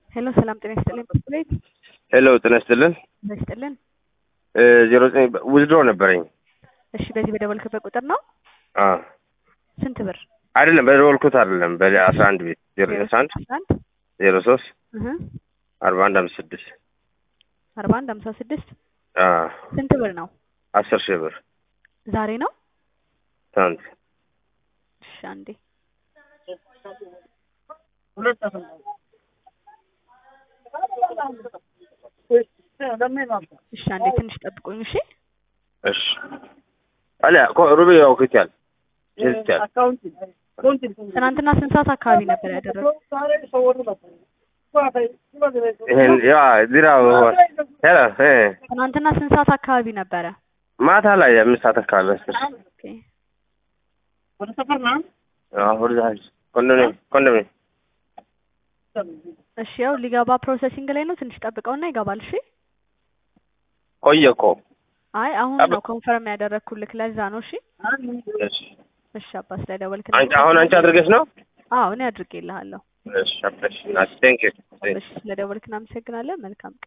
ሄሎ ሰላም ጤና ይስጥልኝ። ቤት ሄሎ ጤና ይስጥልን። ጤና ይስጥልን። ዜሮ ዘጠኝ ውዝድሮ ነበረኝ። እሺ በዚህ በደወልክበት ቁጥር ነው? አ ስንት ብር? አይደለም በደወልኩት አይደለም በአስራ አንድ ቤት ዜሮ አስራ አንድ አስራ አንድ ዜሮ ሶስት እህ አርባ አንድ አምስት ስድስት አርባ አንድ ሀምሳ ስድስት አ ስንት ብር ነው? አስር ሺህ ብር ዛሬ ነው? ትናንት እሺ አንዴ እሺ አንዴ ትንሽ ጠብቁኝ። እሺ እሺ አለ ሩቤ ያውክታል ይዝታል ትናንትና ስንት ሰዓት አካባቢ ነበር ያደረገው? ይሄን ያ ዚራ ሄሎ እ ትናንትና ስንት ሰዓት አካባቢ ነበረ? ማታ ላይ አምስት ሰዓት አካባቢ አስር ኦኬ አዎ ወደዛ ኮንዶሚኒየም ኮንዶሚኒየም እሺ ያው ሊገባ ፕሮሰሲንግ ላይ ነው። ትንሽ ጠብቀውና ይገባል። እሺ ቆየ እኮ አይ አሁን ነው ኮንፈርም ያደረግኩልክ ለዛ ነው። እሺ እሺ እሺ አባ ስለደወልክ አንቺ አሁን አንቺ አድርገሽ ነው አዎ እኔ አድርጌልሃለሁ። እሺ አብሽ ቴንክ ዩ እሺ ስለደወልክ እናመሰግናለን። መልካም ቀን